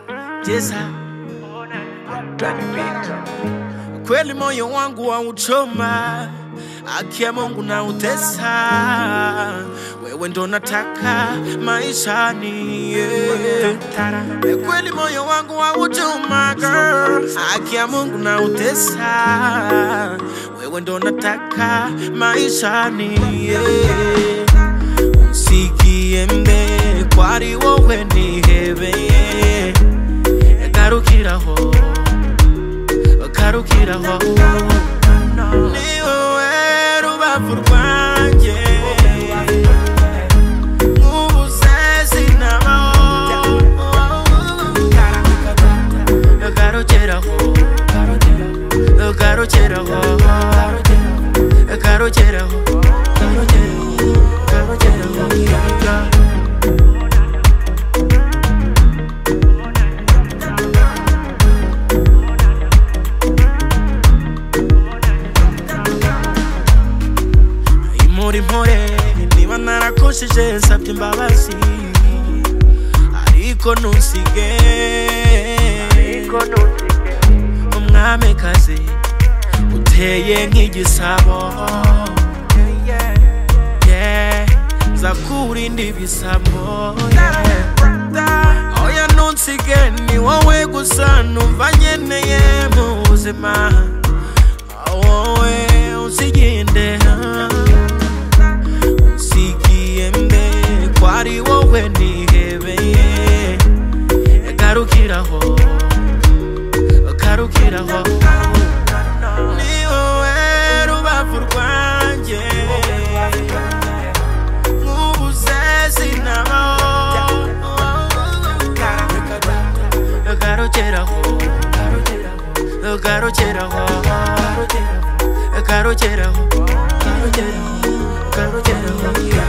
unanitesa, kweli moyo wangu wauchoma, haki ya Mungu na utesa, wewe ndo nataka maishani yeah. Kweli moyo wangu wauchoma, girl, haki ya Mungu na utesa, wewe ndo nataka maishani yeah. Unsigiyembe kwari wowe nihebeye Karukiraho Karukiraho Ni wowe rubavu rwanjye Nk'ubuze sinabaho Karukiraho Karukiraho Karukiraho Karukiraho muri mpore niba narakoshije nsabye imbabazi ariko ntusige umwamikazi uteye nk'igisabo Yeah, nza kurinda ibisabo yeah. oya ntunsige ni wowe gusa numva nkeneye mu buzima wowe unsiginde unsigiye mbe kwari wowe nihebeye garukiraho garukiraho ni wowe rubavu rwanjye nk'ubuze sinabaho garukiraho garukiraho garukiraho garukiraho garukiraho